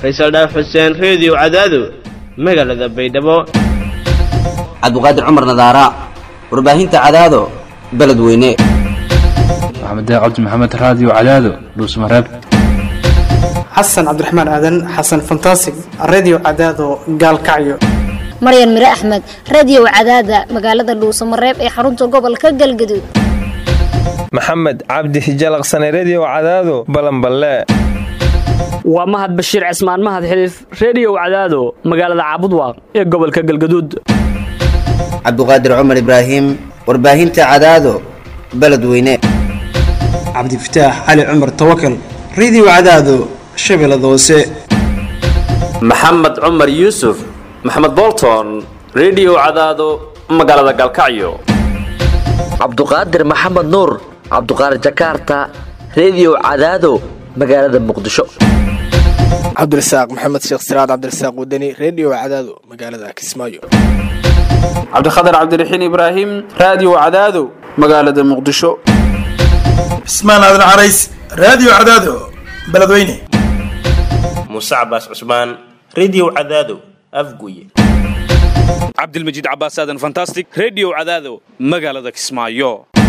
faysal dhaaf xuseen reediyo cadaado magaalada baydhabo cabdiqaadir cumar nadaara warbaahinta cadaado beledweyne maxamed cabdi maxamed raadiyo cadaado dhuusmareeb xasan cabdiraxmaan aadan xasan fantasig redio cadaado gaalkacyo maryan mire axmed radiyow cadaada magaalada dhuusamareeb ee xarunta gobolka galgaduud maxamed cabdi hijalaqsane rediyow cadaado balanballe waa mahad bashiir cismaan mahad xiliif rediyow cadaado magaalada caabudwaaq ee gobolka galgaduud cabdiqaadir cumar ibraahim warbaahinta cadaado beledweyne cabdifataax cali cumar tawakal redio cadaado shabeellada hoose maxamed cumar yuusuf maxamed bolton rediyow cadaado magaalada galkacyo cabduqaadir maxamed nuur cabduqaadir jakarta rediyow cadaado magaalada muqdisho cabdirasaaq maxamed sheekh siraad cabdirasaaq wadani rediyo cadaado magaalada kismaayo cabdikhatar cabdiraxiin ibraahim raadiyo cadaado magaalada muqdisho cismaan aadan carays raadiyo cadaado beledweyne muuse cabaas cusmaan rediyo cadaado afguye cabdilmajiid cabaas aadan fantastic rediyo cadaado magaalada kismaayo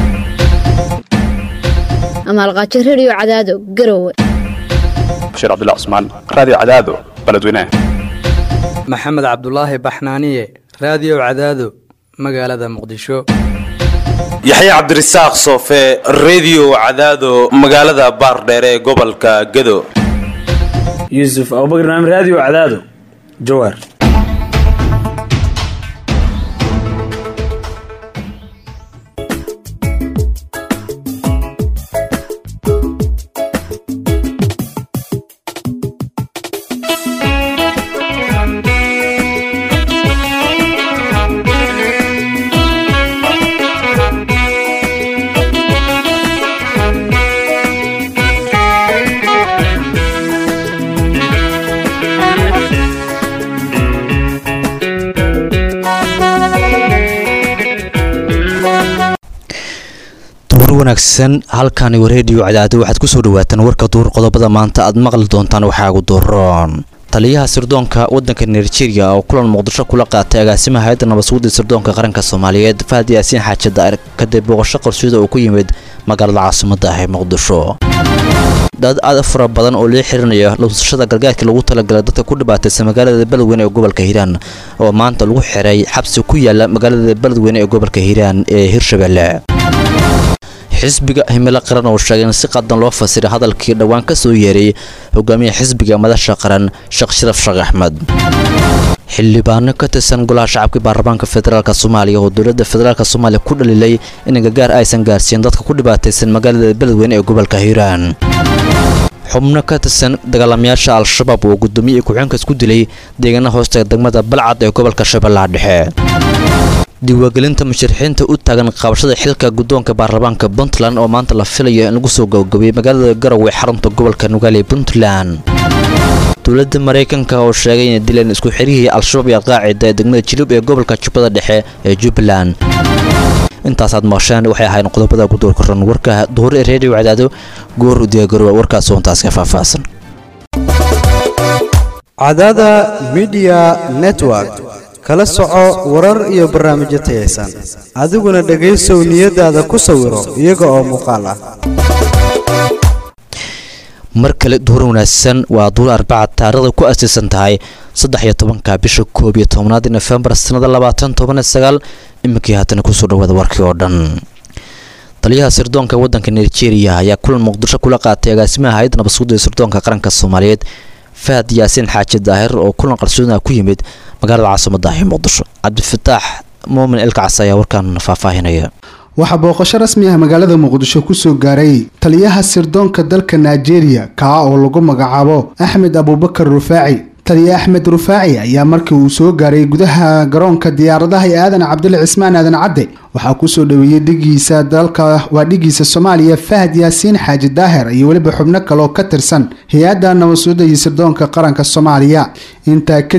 amaalqaajo rediyo cadaado garowe bashiir cabdullah cusmaan raadiyo cadaado beledweyne maxamed cabdulaahi baxnaaniye raadiyo cadaado magaalada muqdisho yaxye cabdirasaaq soofe rediyo cadaado magaalada baardheere ee gobolka gado yuusuf abubakar naam raadiyo cadaado jawaar wanaagsan halkani reediyo cadaado waxaad kusoo dhawaataan warka duur qodobada maanta aad maqli doontaan waxaa ugu duroon taliyaha sirdoonka wadanka nigeria oo kulan muqdisho kula qaatay agaasimaha hay-adda nabadsuguda sirdoonka qaranka soomaaliyeed fahad yaasiin xaaji daa'ir kadib booqasho qarsoida uu ku yimid magaalada caasimada ah ee muqdisho dad aad fara badan oo lii xirinaya luusashada gargaarkii lagu talagalay dadka ku dhibaataysa magaalada beledweyne ee gobolka hiiraan oo maanta lagu xiray xabsi ku yaala magaalada beledweyne ee gobolka hiiraan ee hirshabelle xisbiga himilo qaran oo sheegay in si qadan loo fasiray hadalkii dhowaan ka soo yeeray hogaamiyaha xisbiga madasha qaran sheekh sharaf sheekh axmed xildhibaano ka tirsan golaha shacabka baarlamaanka federaalk soomaaliya oo dowladda federaalk soomaaliya ku dhalilay in gargaar aysan gaarsiin dadka ku dhibaataysan magaalada beledweyne ee gobolka hiiraan xubno ka tirsan dagaalamayaasha al-shabaab oo gudoomiye ku-xeenka isku dilay deegaana hoosta degmada balcad ee gobolka shabeellaha dhexe diiwaangelinta musharaxiinta u taagan qabashada xilka guddoonka baarlamaanka puntland oo maanta la filayo in lagu soo gabagabeeyey magaalada garowe xarunta gobolka nugaale puntland dowladda maraykanka oo sheegay inay dileen isku xirihii al-shabaab iyo alqaacida ee degmada jilub ee gobolka jubbada dhexe ee jubbaland intaasaad maqsheen waxay ahayn qodobada gudoorka ran warka duhur ee reediyo cadaado goor u diyaagarowa warkaas hoontaas ka faahfaahsan cadaada midiya network kala soco warar iyo barnaamijyo tayaysan adiguna dhegaysow niyadaada ku sawiro iyaga oo muuqaal ah mar kale duhur wanaagsan waa duur arbaca taarikhda ku aasaysan tahay saddex iyo tobanka bisha koob iyo tobnaad nofembar sanada labaatan toban sagaal iminkii haatana kusoo dhawaada warkii oo dhan taliyaha sirdoonka wadanka nigeria ayaa kulan muqdisho kula qaatay agaasimaha hay-adda nabadsuguda sirdoonka qaranka soomaaliyeed fahad yaasiin xaaji daahir oo kulan qarsoona ku yimid magaalada caasimada ah ee muqdisho cabdifataax muumin elkacas ayaa warkan faahfaahinaya waxaa booqasho rasmi ah magaalada muqdisho kusoo gaaray taliyaha sirdoonka dalka nigeria kaa oo lagu magacaabo axmed abuubakar rufaaci taliya axmed rufaaci ayaa markii uu soo gaaray gudaha garoonka diyaaradaha ee aadan cabdile cismaan aadan cadde waxaa kusoo dhaweeyey dhigiisa dalka waa dhigiisa soomaaliya fahad yaasiin xaaji daahir iyo weliba xubno kale oo ka tirsan hay-adda nabadsuuda iyo sirdoonka qaranka soomaaliya intaa kadib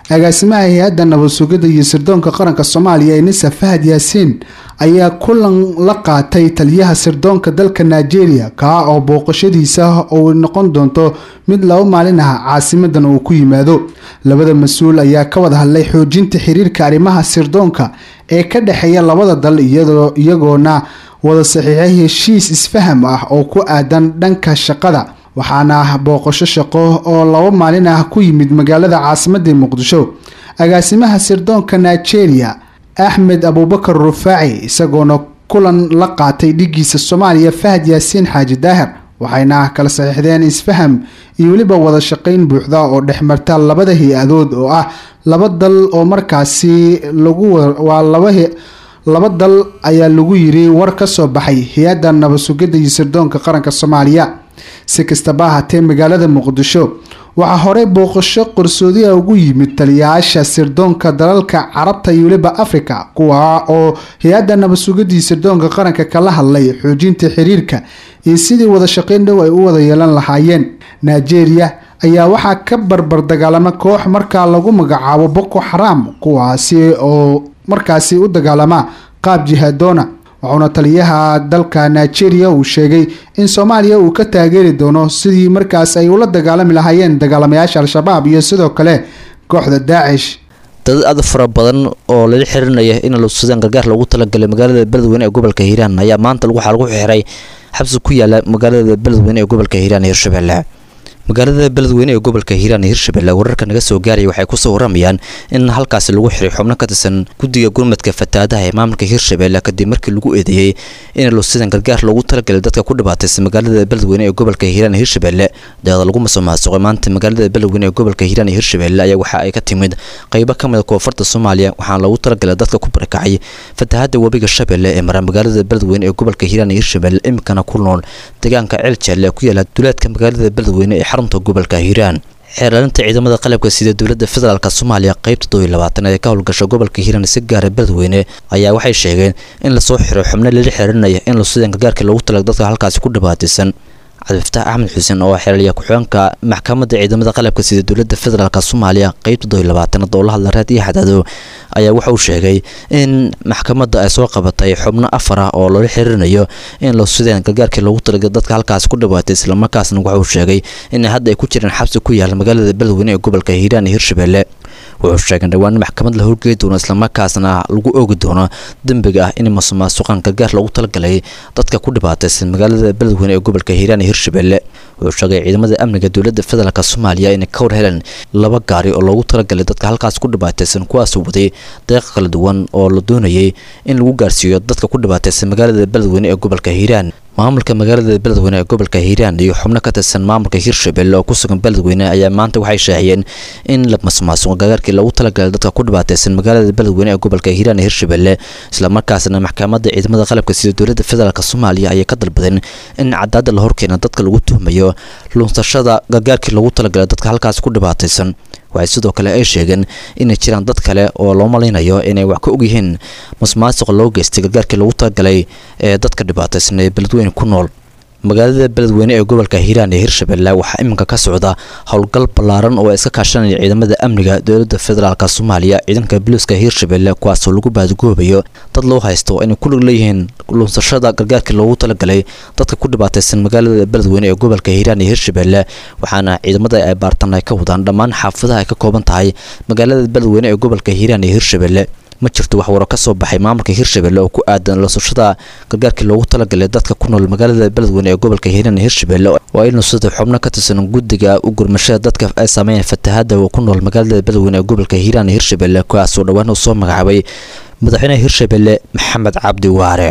agaasimaha hay-adda nabad sugidda iyo sirdoonka qaranka soomaaliya ee nisa fahad yaasiin ayaa kulan la qaatay taliyaha sirdoonka dalka nigeria kaa oo booqashadiisa uu noqon doonto mid laba maalin ah caasimadan uu ku yimaado labada mas-uul ayaa ka wada hadlay xoojinta xiriirka arrimaha sirdoonka ee ka dhexeeya labada dal iyagoona wada saxiixay heshiis isfaham ah oo ku aadan dhanka shaqada waxaana booqasho shaqo oo laba maalin ah ku yimid magaalada caasimadda muqdisho agaasimaha sirdoonka nigeria axmed abubakar rufaaci isagoona kulan la qaatay dhigiisa soomaaliya fahad yaasiin xaaji daahir waxayna kala saxiixdeen isfaham iyo weliba wada shaqayn buuxda oo dhexmarta labada hay-adood oo ah laba dal oo markaasi lagu waa laba laba dal ayaa lagu yiri war ka soo baxay hay-adda nabad sugidda iyo sirdoonka qaranka soomaaliya si kastaba ahaatee magaalada muqdisho waxaa horey booqasho qarsoodiha ugu yimid taliyayaasha sirdoonka dalalka carabta iyo weliba africa kuwa oo hay-adda nabad sugidii sirdoonka qaranka kala hadlay xoojinta xiriirka iyo sidii wada shaqayn dhow ay u wada yeelan lahaayeen nigeria ayaa waxaa ka barbar dagaalama koox markaa lagu magacaabo boko xaraam kuwaasi oo markaasi u dagaalama qaab jihadoona wuxuuna taliyaha dalka nigeria uu sheegay in soomaaliya uu ka taageeri doono sidii markaas ay ula dagaalami lahaayeen dagaalamayaasha al-shabaab iyo sidoo kale kooxda daacish dad aad fara badan oo lala xirinaya in lusadaan gargaar loogu talagalay magaalada beledweyne ee gobolka hiiraan ayaa maanta waxaa lagu xiray xabsi ku yaala magaalada beledweyne ee gobolka hiiraan ee hirshabelle magaalada beledweyne ee gobolka hiiraan iyo hirshabelle wararka naga soo gaaraya waxay kusoo waramayaan in halkaasi lagu xiray xubno ka tirsan guddiga gurmadka fatahaadaha ee maamulka hirshabelle kadib markii lagu eedeeyey in lusidan gargaar loogu talagalay dadka ku dhibaataysa magaalada beledweyne ee gobolka hiiraan iyo hirshabelle deeqda lagu masoomaasuqay maanta magaalada beledweyne ee gobolka hiiraan iyo hirshabelle ayaa waxa ay ka timid qeybo ka mid a koonfurta soomaaliya waxaana loogu talagalay dadka ku barakacay fatahaada webiga shabeelle ee mara magaalada beledweyne ee gobolka hiiraan iyo hirshabelle iminkana ku nool deegaanka ceeljeelle ee ku yaala duleedka magaalada beledweyne ee xarunta gobolka hiiraan xeeraalinta ciidamada qalabka sida dowladda federaalk soomaaliya qeybta todoiy labaatan ee ka howlgasha gobolka hiiraan si gaara beledweyne ayaa waxay sheegeen in lasoo xiro xubno lala xiriirinaya in lusidan gargaarka loogu talaga dadka halkaasi ku dhibaataysan cabdifataax axmed xuseen oo xeelaliya ku-xigeenka maxkamadda ciidamada qalabka sida dowladda federaalk soomaaliya qeybta todoiy labaatanaad oo la hadla raad iyo xadaado ayaa wuxuu sheegay in maxkamadda ay soo qabatay xubno afar ah oo loola xiriirinayo in lusideen gargaarkii loogu talaga dadka halkaasi ku dhibaatay islamarkaasna wuxuu sheegay in hadda ay ku jiraan xabsi ku yaala magaalada beledweyne ee gobolka hiiraan iyo hirshabelle wuxuu sheegay dhowaan maxkamad la horgeli doono islamarkaasna lagu oogi doono dembiga ah in masuqmaasuqan gargaar loogu talagalay dadka ku dhibaataysan magaalada beledweyne ee gobolka hiiraan iyo hirshabelle wuxuu sheegay ciidamada amniga dowladda federaalk soomaaliya inay ka war heleen laba gaari oo loogu talagalay dadka halkaas ku dhibaataysan kuwaasoo waday deeq kala duwan oo la doonayay in lagu gaarsiiyo dadka ku dhibaataysan magaalada beledweyne ee gobolka hiiraan maamulka magaalada beledweyne ee gobolka hiiraan iyo xubno ka tirsan maamulka hirshabelle oo ku sugan beledweyne ayaa maanta waxay shaahiyeen in la masmaasuqo gargaarkii loogu talagalay dadka ku dhibaataysan magaalada beledweyne ee gobolka hiiraan ee hirshabelle islamarkaasna maxkamadda ciidamada qalabka sida dowladda federaalk soomaaliya ayay ka dalbadeen in cadaada la horkeena dadka lagu tuhmayo lunsashada gargaarkii loogu talagalay dadka halkaas ku dhibaataysan waxay sidoo kale ay sheegeen inay jiraan dad kale oo loo malaynayo inay wax ka ogyihiin masmaasuqa loo geystay gargaarkii loogu talagalay ee dadka dhibaataysan ee beledweyne ku nool magaalada beledweyne ee gobolka hiiraan ee hirshabelle waxaa iminka ka socda howlgal ballaaran oo ay iska kaashanaya ciidamada amniga dowladda federaalk soomaaliya ciidanka boliiska hirshabelle kuwaasoo lagu baadgoobayo dad loo haysto inay ku lug leeyihiin lunsashada gargaarkii loogu talagalay dadka ku dhibaataysan magaalada beledweyne ee gobolka hiiraan iyo hirshabelle waxaana ciidamada ay baartan ay ka wadaan dhammaan xaafadaha ay ka kooban tahay magaalada beledweyne ee gobolka hiiraan iyo hirshabelle ma jirto wax waro ka soo baxay maamulka hirshabelle oo ku aadan lusashada gargaarkii loogu talagalay dadka ku nool magaalada beledweyne ee gobolka hiiraan iyo hirshabelle oo ay nusada xubno ka tirsan guddiga u gurmashada dadka ay saameeyeen fatahaada oo ku nool magaalada beledweyne ee gobolka hiiraan iyo hirshabelle kuwaasoo dhowaan uu soo magacaabay madaxweynaha hirshabelle maxamed cabdi waare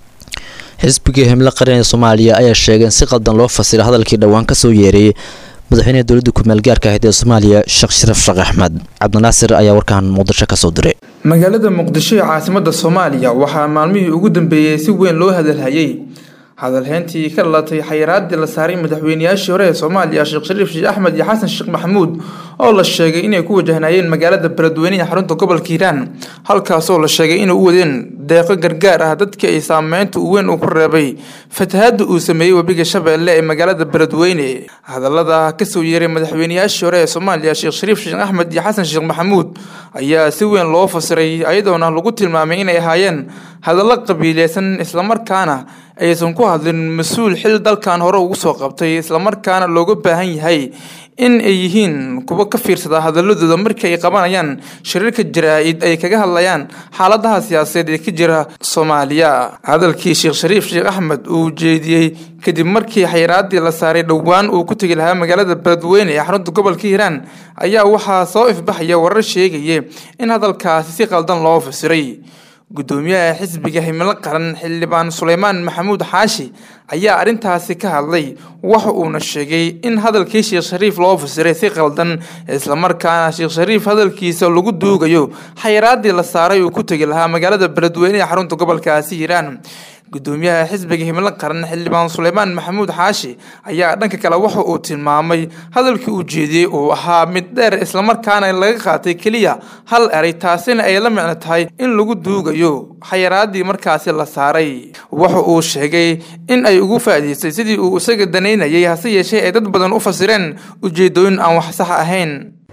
xisbigii himlo qaran ee soomaaliya ayaa sheegay in si qaldan loo fasira hadalkii dhowaan kasoo yeeray madaxweynaha dowladda ku-meel gaarka ahayd ee soomaaliya sheekh sharaf sheekh axmed cabdinaasir ayaa warkan muqdisho kasoo diray magaalada muqdisho ee caasimada soomaaliya waxaa maalmihii ugu dambeeyey si weyn loo hadalhayay hadalheyntii ka dhalatay xayiraadii la saaray madaxweyneyaashii hore ee soomaaliya sheekh shariif sheekh axmed iyo xasan sheekh maxamuud oo la sheegay inay ku wajahnayeen magaalada beledweyne ee xarunta gobolka hiiraan halkaasoo la sheegay inay u wadeen deeqo gargaar ah dadkii ay saameynta u weyn uu ku reebay fatahaada uu sameeyey webiga shabeelle ee magaalada beledweyne hadallada kasoo yeeray madaxweyneyaashii hore ee soomaaliya sheekh shariif sheekh axmed iyo xasan sheekh maxamuud ayaa si weyn loo fasiray iyadoona lagu tilmaamay inay ahaayeen hadallo qabiileysan islamarkaana aysan ku hadlin mas-uul xil dalkan hore ugu soo qabtay islamarkaana looga baahan yahay in ay yihiin kuwa ka fiirsada hadaladooda markii ay qabanayaan shariirka jaraa-id ay kaga hadlayaan xaaladaha siyaasadeed ee ka jira soomaaliya hadalkii sheekh shariif sheekh axmed uu jeediyey kadib markii xayiraadii la saaray dhowaan uu ku tegi lahaa magaalada beledweyne ee xarunta gobolka hiiraan ayaa waxaa soo ifbaxaya warar sheegaya in hadalkaasi si qaldan loo fasiray gudoomiyaha xisbiga himilo qaran xildhibaan suleymaan maxamuud xaashi ayaa arrintaasi ka hadlay waxa uuna sheegay in hadalkii sheekh shariif loo fasiray si qaldan islamarkaana sheekh shariif hadalkiisa lagu duugayo xayiraadii la saaray uu ku tegi lahaa magaalada beledweyne ee xarunta gobolkaasi hiiraan gudoomiyaha xisbiga himilo qaran xildhibaan suleymaan maxamuud xaashi ayaa dhanka kale waxa uu tilmaamay hadalkii uu jeediyey uu ahaa mid dheer islamarkaana laga qaatay keliya hal eray taasina ay la micno tahay in lagu duugayo xayiraadii markaasi la saaray waxa uu sheegay in ay ugu faa'iidaystay sidii uu isaga danaynayay hase yeeshee ay dad badan u fasireen ujeedooyin aan wax sax ahayn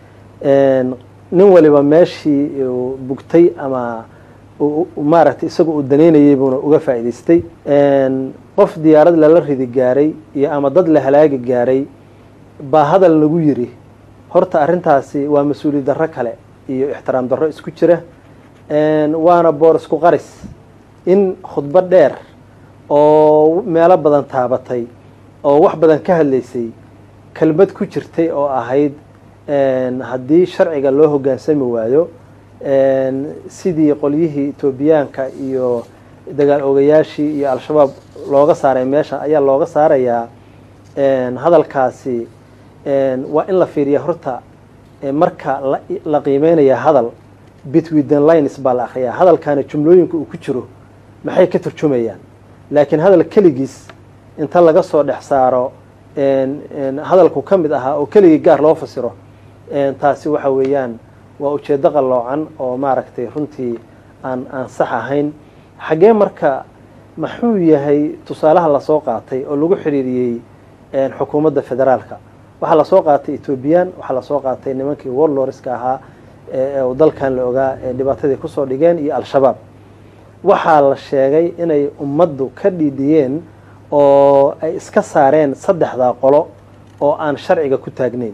nin waliba meeshii bugtay ama maaragtay isaga uu danaynayay buuna uga faa'iidaystay qof diyaarad lala ridi gaaray iyo ama dad la halaagi gaaray baa hadal lagu yiri horta arrintaasi waa mas-uuliyad darro kale iyo ixtiraam darro isku jira waana boor isku qaris in khudbo dheer oo meelo badan taabatay oo wax badan ka hadlaysay kelmad ku jirtay oo ahayd haddii sharciga loo hoggaansami waayo sidii qolyihii etoobiyaanka iyo dagaal ogayaashii iyo al-shabaab looga saaray meesha ayaa looga saarayaa hadalkaasi waa in la fiiriya horta marka la qiimeynaya hadal between the lines baa la akriyaa hadalkaana jumlooyinka uu ku jiro maxay ka turjumayaan laakiin hadal keligiis inta laga soo dhex saaro hadalku ka mid ahaa oo keligii gaar loo fasiro taasi waxa weeyaan waa ujeeddo qalloocan oo maaragtay runtii aan aan sax ahayn xaggee marka maxuu yahay tusaalaha lasoo qaatay oo lagu xiriiriyey xukuumadda federaalka waxaa lasoo qaatay ethoobiyan waxaa lasoo qaatay nimankii warloriska ahaa dalkan la ogaa ee dhibaatadii kusoo dhigeen iyo al-shabaab waxaa la sheegay inay ummaddu ka dhiidhiyeen oo ay iska saareen saddexdaa qolo oo aan sharciga ku taagnayn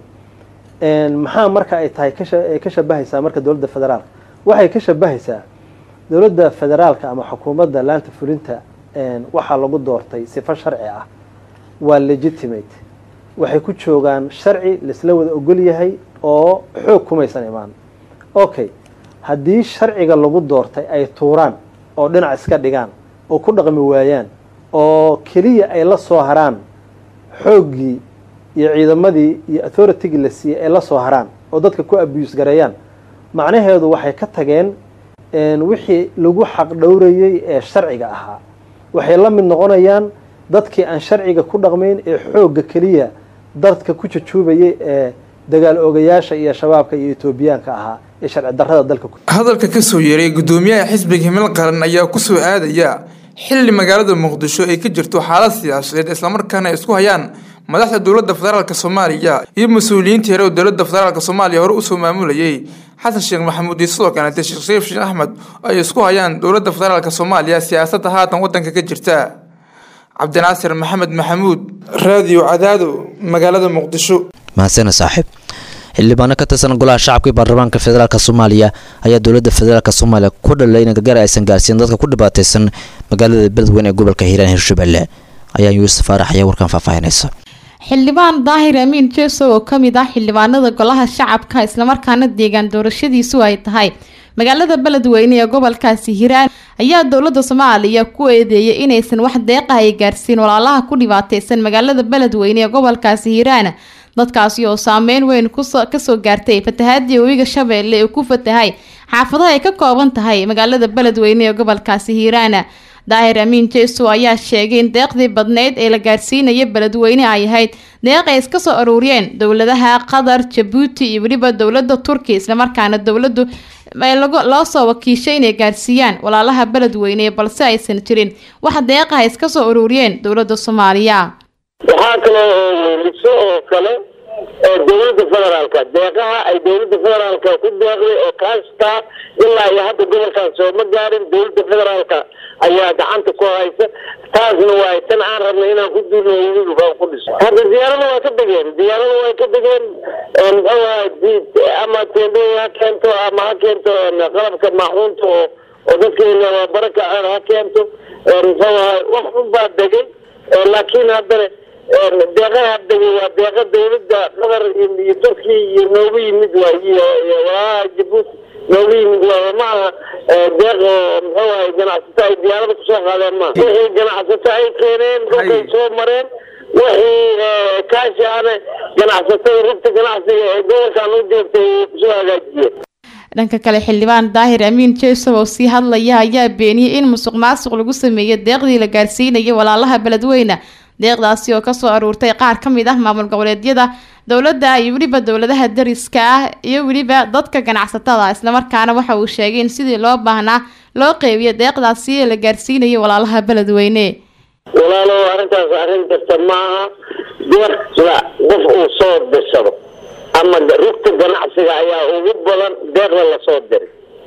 maxaa marka ay tahay ka shabahaysaa marka dowladda federaalka waxay ka shabahaysaa dowladda federaalka ama xukuumadda laanta fulinta waxaa lagu doortay sifo sharci ah waa legitimate waxay ku joogaan sharci laisla wada ogol yahay oo xoog kumaysan imaan okay haddii sharciga lagu doortay ay tuuraan oo dhinac iska dhigaan oo ku dhaqmi waayaan oo keliya ay la soo haraan xooggii iyo ciidamadii iyo authoritigii la siiyey ay la soo haraan oo dadka ku abuse gareeyaan macnaheedu waxay ka tageen wixii lagu xaq dhowrayey ee sharciga ahaa waxay la mid noqonayaan dadkii aan sharciga ku dhaqmayn ee xoogga keliya dadka ku jajuubayay ee dagaal ogayaasha iyo shabaabka iyo etoobiyaanka ahaa ee sharci darrada dalka hadalka kasoo yeeray gudoomiyaha xisbiga himil qaran ayaa kusoo aadaya xilli magaalada muqdisho ay ka jirto xaalad siyaasadeed islamarkaana ay isku hayaan madaxda dowladda federaalk soomaaliya iyo mas-uuliyiintii hore oo dowladda federaalk soomaaliya hore usoo maamulayay xasan sheekh maxamuud iyo sidoo kaleete sheekh shariif sheekh axmed ay isku hayaan dowladda federaalk soomaaliya siyaasadda haatan wadanka ka jirta cabdinaasir maxamed maxamuud raadiyo cadaado magaalada muqdisho mahadsana saaxiib xildhibaano ka tirsan golaha shacabka iyo baarlamaanka federaalk soomaaliya ayaa dowladda federaalk soomaaliya ku dhalay in gargaar aysan gaarsiin dadka ku dhibaataysan magaalada beledweyne ee gobolka hiiraan hirshabelle ayaa yuusuf faarax ayaa warkan faahfaahinaysa xildhibaan daahir amiin jeesow oo kamid ah xildhibaanada golaha shacabka islamarkaana deegaan doorashadiisu ay tahay magaalada beledweyne ee gobolkaasi hiiraan ayaa dowlada soomaaliya ku eedeeyay inaysan wax deeqa ay gaarsiin walaalaha ku dhibaateysan magaalada beledweyne ee gobolkaasi hiiraan dadkaasi oo saameyn weyn kasoo gaartay fatahaadii webiga shabeelle ee ku fatahay xaafadaha ay ka kooban tahay magaalada beledweyne ee gobolkaasi hiiraan daahir amiin jeeso ayaa sheegay in deeqdii badneyd ee la gaarsiinaya beledweyne ay ahayd deeq ay iska soo aruuriyeen dowladaha qatar jabuuti iyo weliba dowlada turkiya islamarkaana dowladu loo soo wakiishay inay gaarsiiyaan walaalaha beledweyne balse aysan jirin wax deeqaha iska soo aruuriyeen dowlada soomaaliya waxaa kaloo weliso oo kale dowladda federaalka deeqaha ay dowladda federaalka ku deeqday oo kaashtaa ilaa iyo hadda gobolkan sooma gaarin dowladda federaalka ayaa gacanta ku haysa taasna waa tan aan rabnay inaan ku duulno weliba ku dhiso hadda diyaarada waa ka degeen diyaarada waa ka degeen muxuu ahaa ama tendooyin ha keento ama ha keento qalabka maaxuunta oo oo dadkeena baraka ha keento muxuu ahaa wax unbaa degay laakiin haddana deeqaha degay waa deeqa dowladda qatar iyo turkiya iyo noogu yimid waay iyo walaalaha jabuuti noogu yimid waay ma aha deeq oo muxuu ahay ganacsato ay diyaarada kusoo qaadeen ma wixii ganacsato ay keeneen dhulkay soo mareen wixii kaashi ahna ganacsatada rugta ganacsiga ee gobolkan u joogtay ay kusoo hagaajiyeen dhanka kale xildhibaan daahir amiin jeesow oo sii hadlaya ayaa beeniyey in musuq maasuq lagu sameeyey deeqdii la gaarsiinayay walaalaha beledweyne deeqdaasi oo kasoo aruurtay qaar ka mid ah maamul goboleedyada dowladda iyo weliba dowladaha dariska ah iyo weliba dadka ganacsatada islamarkaana waxa uu sheegay in sidii loo baahnaa loo qeybiyo deeqdaasi la gaarsiinayay walaalaha beledweyne walaalo arrintaas arrin kasta maaha deeqda qof uu soo dirsado ama rugta ganacsiga ayaa ugu badan deeqda lasoo diray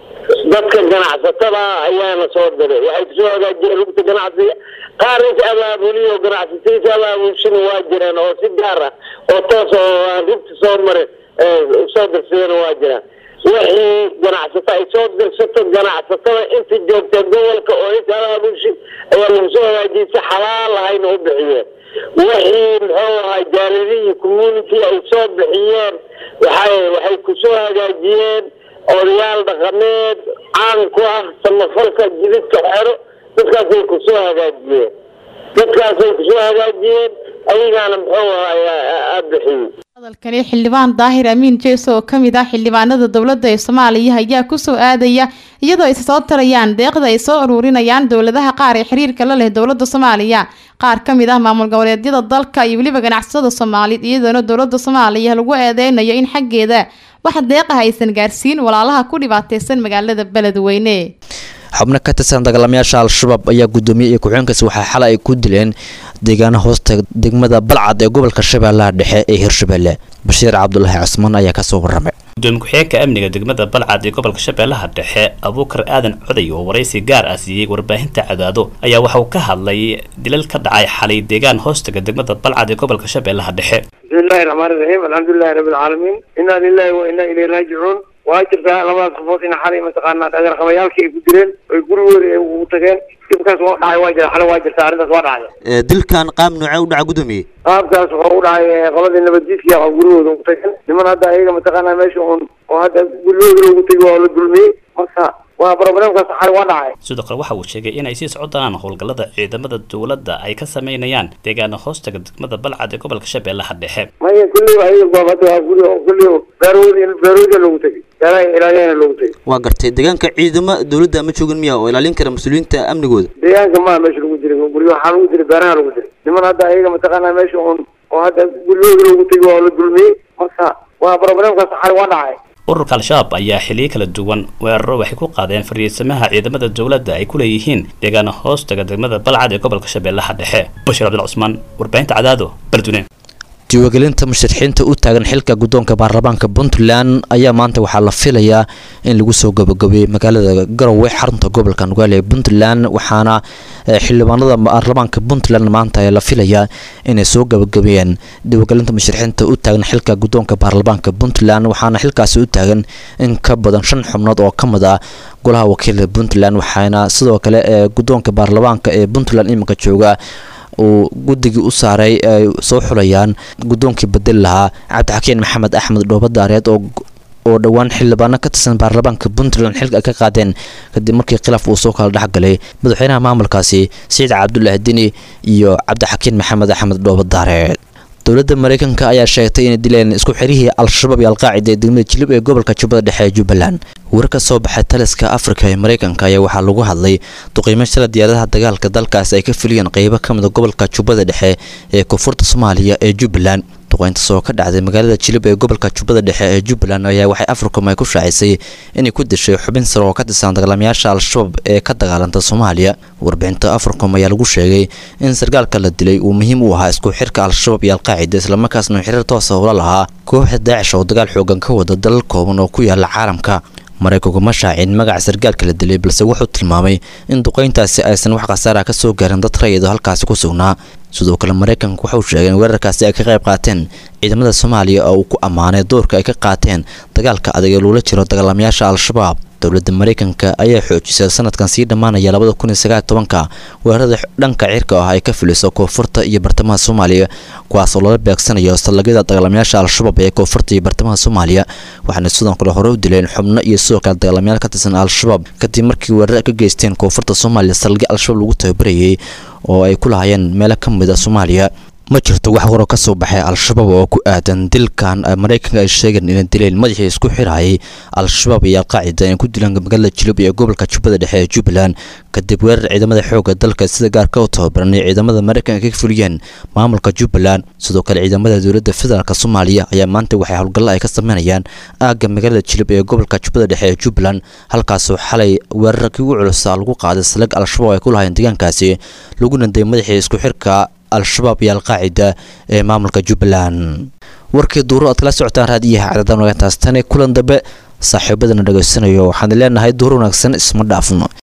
dadka ganacsatada ayaana soo diray waxay kusoo hagaajiyeen rugta ganacsiga qaar is abaabuliyo ganacsatadiisa abaabulshina waa jireen oo si gaar ah oo toos oo aan rugta soo marin soo dirsadana waa jiraan wixii ganacsato ay soo dirsato ganacsatada inta joogta gobolka oo is abaabulshi ayaa lagu soo hagaajiyay si xalaal ahayna u bixiyeen wixii muxuu ahaa jaalidihii community ay soo bixiyeen waxay waxay kusoo hagaajiyeen odayaal dhaqameed caan ku ah samafalka jididka xero dadkaasay kusoo hagaajiyeen dadkaasay kusoo hagaajiyeen ayagaana muxuu ahaa aada bixiyey hadalkani xildhibaan daahir amiin jeeso oo kamid ah xildhibaanada dowladda ee soomaaliya ayaa kusoo aadaya iyadoo ay soo tarayaan deeqda ay soo aruurinayaan dowladaha qaar ee xiriirka la leh dowladda soomaaliya qaar ka mid ah maamul goboleedyada dalka iyo weliba ganacsatada soomaaliyeed iyadoona dowladda soomaaliya lagu eedeynayo in xaggeeda wax deeqah aysan gaarsiin walaalaha ku dhibaateysan magaalada beledweyne xubno ka tirsan dagaalamayaasha al-shabaab ayaa guddoomiye iyo ku-xigeenkaasi waxaa xalay ay ku dileen deegaano hoosta degmada balcad ee gobolka shabeellaha dhexe ee hirshabelle bashiir cabdulaahi cusmaan ayaa kasoo waramay gudoomiye ku-xigeenka amniga degmada balcad ee gobolka shabeellaha dhexe abuukar aadan coday oo waraysi gaar ah siiyey warbaahinta cadaado ayaa waxa uu ka hadlay dilal ka dhacay xalay deegaan hoostaga degmada balcad ee gobolka shabeellaha dhexe bismillahi raxmaani raxiim alxamdulilahi rabbi alcaalamiin inaa lilahi wa inaa ilayhi raajicuun waa jirtaa labadaas qofood in xalay mataqaanaa dhagarqabayaalkii ay ku dileen oy gurigooda ay ugu tageen dibkaas waa dhacay waa jira xalay waa jirta arrintaas waa dhacday dilkan qaab noocee u dhaca guddoomiye qaabkaas wuxuu u dhacay qoladii nabadjiidkii a gurigooda ugu tageen niman hadda ayaga mataqaanaa meesha un oo hadda gurigooda loogu tegi waa la dulmiyey marka waa problemkaas xalay waa dhacay sidoo kale waxa uu sheegay inay sii socdaan howlgallada ciidamada dowladda ay ka sameynayaan deegaana hoostaga degmada balcad ee gobolka shabeellaha dhexe maya kulliba ayaga goob hadda waa guri kulli beerwoodi beerwoodi loogu tegey beeraha ilaaliyana loogu tegey waa gartay deegaanka ciidamo dowladda ma joogin miya oo ilaalin kara mas-uuliyiinta amnigooda deegaanka maa meesha lagu jiray guryo waxaa lagu jiray beeraha lagu jiray niman hadda ayaga mataqaanaa meesha un oo hadda gurigooda loogu tegi waa la dulmiyey marka waa problemkaas xalay waa dhacay ururka al-shabaab ayaa xiliyo kala duwan weeraro waxay ku qaadeen fariisamaha ciidamada dowladda ay ku leeyihiin deegaana hoostaga degmada balcad ee gobolka shabeellaha dhexe bashir cabdil cusmaan warbaahinta cadaado beledweyne diiwaangelinta musharaxiinta u taagan xilka guddoonka baarlamaanka puntland ayaa maanta waxaa la filayaa in lagu soo gabagabeeyey magaalada garowe xarunta gobolka nugaale ee puntland waxaana xildhibaanada baarlamaanka puntland maanta la filayaa inay soo gabagabeeyeen diiwaangelinta musharaxiinta u taagan xilka guddoonka baarlamaanka puntland waxaana xilkaasi u taagan in ka badan shan xubnood oo ka mid ah golaha wakiilka puntland waxaana sidoo kale ee guddoonka baarlamaanka ee puntland iminka jooga uu guddigii u saaray ay soo xulayaan guddoonkii bedeli lahaa cabdixakiin maxamed axmed dhoobadaareed oo oo dhowaan xildhibaano ka tirsan baarlamaanka puntland xilka ay ka qaadeen kadib markii khilaaf uu soo kala dhexgalay madaxweynaha maamulkaasi siciid cabdulaahi dini iyo cabdixakiin maxamed axmed dhoobadaareed dowladda maraykanka ayaa sheegtay inay dileen isku xirihii al-shabaab iyo alqaacida ee degmada jilib ee gobolka jubbada dhexe ee jubbaland war ka soo baxay taliska afrika ee maraykanka ayaa waxaa lagu hadlay duqiimo shala diyaaradaha dagaalka dalkaas ay ka fuliyeen qeybo ka mid a gobolka jubbada dhexe ee koonfurta soomaaliya ee jubbaland duqeyntaas oo ka dhacday magaalada jilib ee gobolka jubbada dhexe ee jubbaland ayaa waxay africom ay ku shaacisay inay ku dishay xubin sare oo ka tirsan dagaalamayaasha al-shabaab ee ka dagaalanta soomaaliya warbixinta africom ayaa lagu sheegay in sarkaalka la dilay uu muhiim u ahaa isku xirka al-shabaab iyo alqaacida islamarkaasna xiriir toosa ula lahaa kooxda daacish oo dagaal xoogan ka wada dalal kooban oo ku yaala caalamka maraykanku ma shaacin magaca sarkaalka la dilay balse wuxuu tilmaamay in duqeyntaasi aysan wax khasaara ka soo gaarin dad rayid oo halkaasi ku sugnaa sidoo kale maraykanka wuxuu sheegay in weerarkaasi ay ka qayb qaateen ciidamada soomaaliya oo uu ku ammaanay doorka ay ka qaateen dagaalka adag ee loola jiro dagaalamayaasha al-shabaab dowladda maraykanka ayaa xoojisay sanadkan sii dhammaanaya labada kun iyo sagaal tobanka weerarada dhanka cirka ah ay ka fuliso koonfurta iyo bartamaha soomaaliya kuwaas oo lala beegsanayo sallagyada dagaalamayaasha al-shabaab ee koonfurta iyo bartamaha soomaaliya waxaana sidoo kale hore u dileen xubno iyo sidoo kale dagaalamayaal ka tirsan al-shabaab kadib markii weerar ka geysteen koonfurta soomaaliya sallagyo al-shabaab lagu tababarayay oo ay ku lahaayeen meelo ka mid a soomaaliya ma jirto wax waroo ka soo baxay al-shabaab oo ku aadan dilkan maraykanka ay sheegeen inay dileen madaxii isku xirayay al-shabaab iyo alqaacida ay ku dilaan magaalada jilub iyo gobolka jubbada dhexe ee jubbaland kadib weerar ciidamada xoogga dalka sida gaarka u tababaran ee ciidamada maraykanka ka fuliyeen maamulka jubbaland sidoo kale ciidamada dowladda federaalk soomaaliya ayaa maanta waxay howlgallo ay ka sameynayaan aagga magaalada jilub ee gobolka jubbada dhexe ee jubbaland halkaasoo xalay weerarkii ugu culusa lagu qaaday salag al-shabaab ay ku lahayn deegaankaasi laguna day madaxii isku xirka al-shabaab iyo alqaacida ee maamulka jubbaland warkii duuro aad kala socotaan raadiyaha cadadamnagataas tani kulan dambe saaxiibadana dhegaysanayo waxaan leenahay duur wanaagsan isma dhaafno